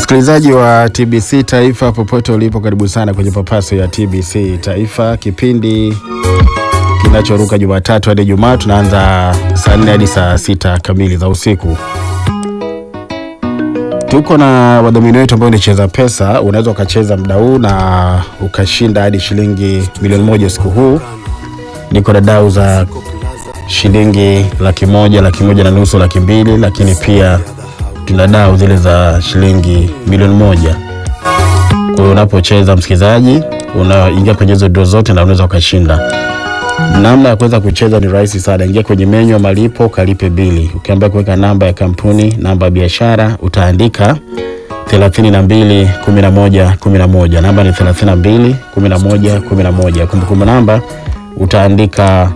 Msikilizaji wa TBC Taifa popote ulipo, karibu sana kwenye papaso ya TBC Taifa, kipindi kinachoruka Jumatatu hadi Jumaa. Tunaanza saa nne hadi saa sita kamili za usiku. Tuko na wadhamini wetu ambao ni Cheza Pesa. Unaweza ukacheza muda huu na ukashinda hadi shilingi milioni moja usiku huu. Niko na dau za shilingi laki moja, laki moja na nusu, laki mbili, lakini pia tuna dau zile za shilingi milioni moja. Kwa hiyo unapocheza msikilizaji, unaingia kwenye hizo doo zote na unaweza ukashinda. Namna ya kuweza kucheza ni rahisi sana. Ingia kwenye menyu ya malipo, kalipe bili. Ukiambia kuweka namba ya kampuni, namba ya biashara, utaandika 32 11 11. Namba ni 32 11 11. Kumbukumbu namba utaandika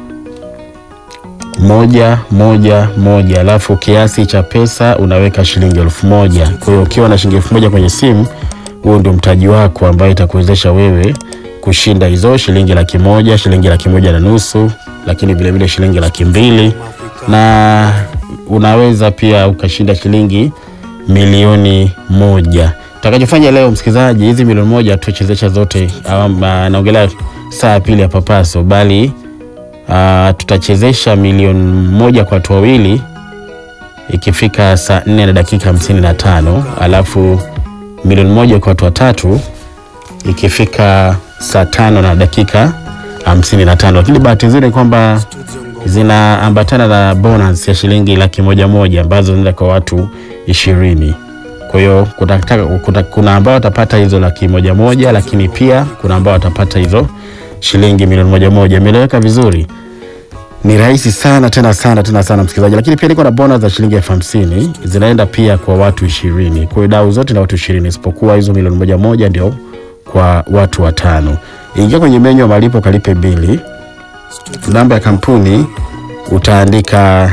moja moja moja, alafu kiasi cha pesa unaweka shilingi elfu moja. Kwa hiyo ukiwa na shilingi elfu moja kwenye simu, huo ndio mtaji wako ambayo itakuwezesha wewe kushinda hizo shilingi laki moja, shilingi laki moja na nusu, lakini vilevile shilingi laki mbili na unaweza pia ukashinda shilingi milioni moja. Tutakachofanya leo msikilizaji, hizi milioni moja tuchezesha zote, naongelea saa ya pili ya papaso, bali Uh, tutachezesha milioni moja kwa watu wawili ikifika saa nne na dakika hamsini na tano alafu milioni moja kwa watu watatu ikifika saa tano na dakika hamsini na tano lakini bahati nzuri ni kwamba zinaambatana na bonus ya shilingi laki moja moja ambazo zinaenda kwa watu ishirini. Kwa hiyo kuna ambao watapata hizo laki moja moja, lakini pia kuna ambao watapata hizo shilingi milioni moja moja. Imeeleweka vizuri? Ni rahisi sana tena sana tena sana msikilizaji, lakini pia niko na bonus za shilingi elfu hamsini zinaenda pia kwa watu ishirini. Kwa hiyo dau zote na watu ishirini, isipokuwa hizo milioni moja moja ndio kwa watu watano. Ingia kwenye menyu ya malipo, kalipe bili. Namba ya kampuni utaandika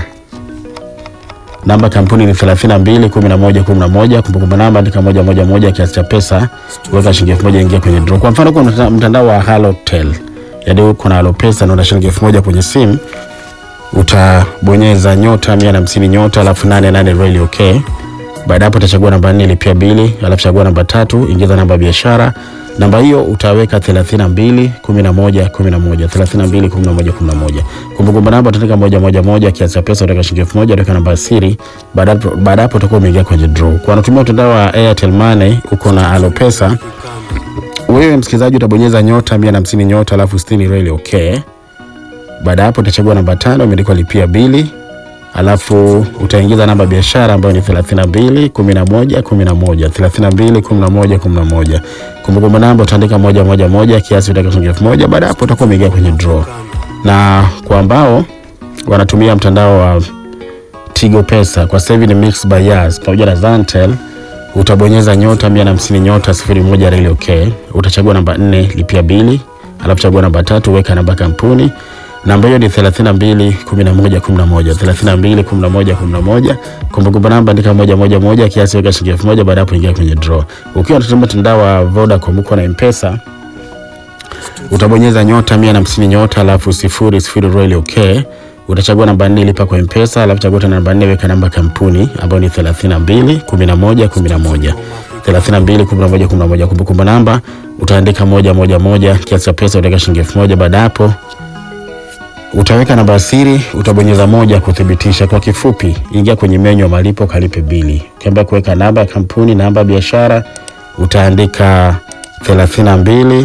namba kampuni ni 32 11 11. Kumbukumbu namba andika moja moja moja, kiasi cha pesa weka shilingi elfu moja ingia kwenye draw. Kwa mfano kwa mtandao wa Halotel, yaani uko na Halopesa na una shilingi elfu moja kwenye simu, utabonyeza nyota 150 nyota alafu 88 really okay. Baada hapo utachagua namba 4 lipia bili, alafu chagua namba tatu ingiza namba ya biashara. Namba hiyo utaweka 32 11 11 32 11 11. Kumbukumbu namba utaandika moja moja moja, kiasi cha pesa utaweka shilingi elfu moja, utaweka namba ya siri. Baada hapo utakuwa umeingia kwenye draw. Kwa wanatumia mtandao wa Airtel Money uko na Alopesa, wewe msikilizaji utabonyeza nyota 150 nyota alafu 60 really okay. Baada hapo utachagua namba tano imeandikwa lipia bili alafu utaingiza namba ya biashara ambayo ni 32 11 11 32 11 11. Kumbukumbu namba utaandika moja moja moja, kiasi utaweka shilingi elfu moja. Baada hapo utakuwa umeingia kwenye draw. Na kwa ambao wanatumia mtandao wa Tigo Pesa kwa sasa hivi ni Mix by Yas pamoja na Zantel, utabonyeza nyota 150 nyota 01 really okay. Utachagua namba 4 lipia bili, alafu chagua namba tatu weka namba kampuni namba hiyo ni 32 11 11 32 11 11. Kumbukumbu namba andika moja moja moja, kiasi weka shilingi elfu moja. Baada hapo ingia kwenye draw. Ukiwa unatumia mtandao wa Vodacom uko na M-Pesa, utabonyeza nyota 150 nyota alafu sifuri sifuri royal okay. Utachagua namba 4 lipa kwa M-Pesa, alafu chagua tena namba 4 weka namba kampuni ambayo ni 32 11 11 32 11 11. Kumbukumbu namba utaandika moja moja moja, kiasi cha pesa utaweka shilingi elfu moja. Baada hapo utaweka namba ya siri, utabonyeza moja kuthibitisha. Kwa kifupi, ingia kwenye menyu ya malipo, kalipe bili. Ukiambia kuweka namba ya kampuni, namba ya biashara, utaandika 32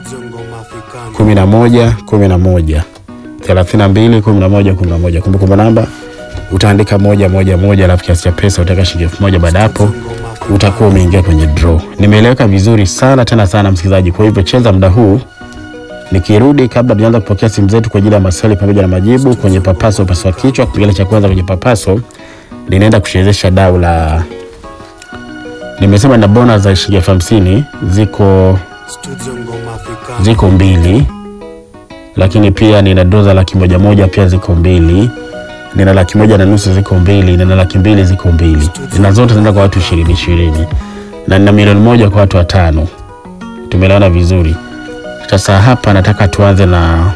11 11 32 11 11. Kumbukumbu namba utaandika moja moja moja, alafu kiasi cha pesa utaweka shilingi elfu moja. Baada hapo utakuwa umeingia kwenye draw. Nimeeleweka vizuri sana tena sana msikilizaji, kwa hivyo cheza muda huu Nikirudi kabla tujaanza kupokea simu zetu kwa ajili ya maswali pamoja na majibu kwenye papaso paswa kichwa, kipengele cha kwanza kwenye papaso linaenda kuchezesha dau la, nimesema na bonus za shilingi elfu hamsini ziko ziko mbili, lakini pia nina doza laki moja moja pia ziko mbili, nina laki moja na nusu ziko mbili, nina laki mbili ziko mbili, na zote zinaenda kwa watu ishirini ishirini, na nina milioni moja kwa watu watano. Tumeelewana vizuri? Sasa hapa nataka tuanze na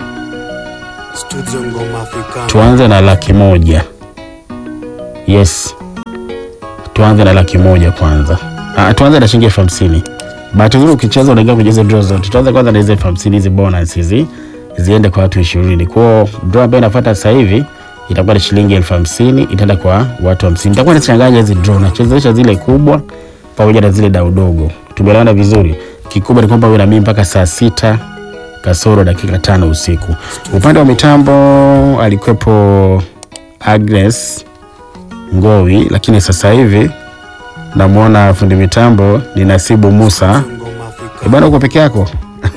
tuanze na laki moja. Yes, tuanze na laki moja kwanza. Ah, tuanze na shilingi elfu hamsini. Bahati nzuri ukicheza unaingia kwenye hizo draw zote. Tuanze kwanza na hizo elfu hamsini hizi bonus hizi ziende kwa watu ishirini. Kwa hiyo draw ambayo inafuata sasa hivi itakuwa ni shilingi elfu hamsini itaenda kwa watu hamsini. Itakuwa nachanganya hizi draw, nachezesha zile kubwa pamoja na zile dau dogo. Tumeelewana vizuri. Kikubwa ni kwamba uwe na mimi mpaka saa sita kasoro dakika tano usiku. Upande wa mitambo alikuwepo Agnes Ngowi, lakini sasa hivi namwona fundi mitambo ni Nasibu Musa. Eh, Bwana, uko peke yako?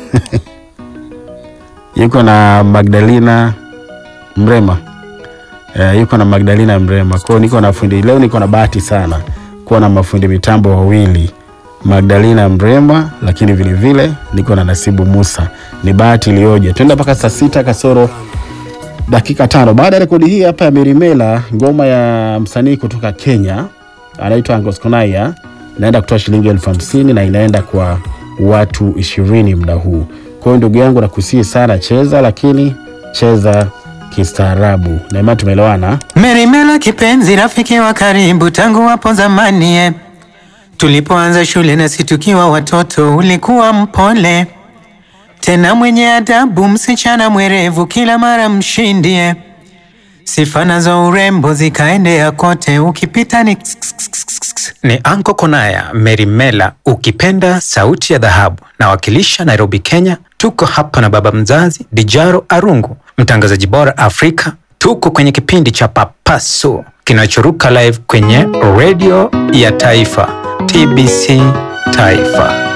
yuko na Magdalena Mrema. Eh, yuko na Magdalena Mrema. Kwa hiyo niko na fundi leo, niko na bahati sana kuwa na mafundi mitambo wawili Magdalena Mrema, lakini vile vile niko na Nasibu Musa. Ni bahati iliyoje! Tuenda mpaka saa sita kasoro dakika tano. Baada ya rekodi hii hapa ya Merimela, ngoma ya msanii kutoka Kenya anaitwa Angos Konaya, inaenda kutoa shilingi elfu hamsini na inaenda kwa watu ishirini muda huu. Kwa hiyo ndugu yangu, nakusihi sana, cheza lakini cheza kistaarabu. Na imani tumeelewana. Merimela kipenzi, rafiki wa karibu tangu hapo zamani eh. Tulipoanza shule nasi tukiwa watoto, ulikuwa mpole tena mwenye adabu, msichana mwerevu, kila mara mshindi eh. Sifa nazo urembo zikaendea kote, ukipita ni Ni Anko Konaya Merimela, ukipenda sauti ya dhahabu, nawakilisha Nairobi, Kenya. Tuko hapa na baba mzazi Dijaro Arungu, mtangazaji bora Afrika. Tuko kwenye kipindi cha Papaso kinachoruka live kwenye redio ya taifa TBC Taifa.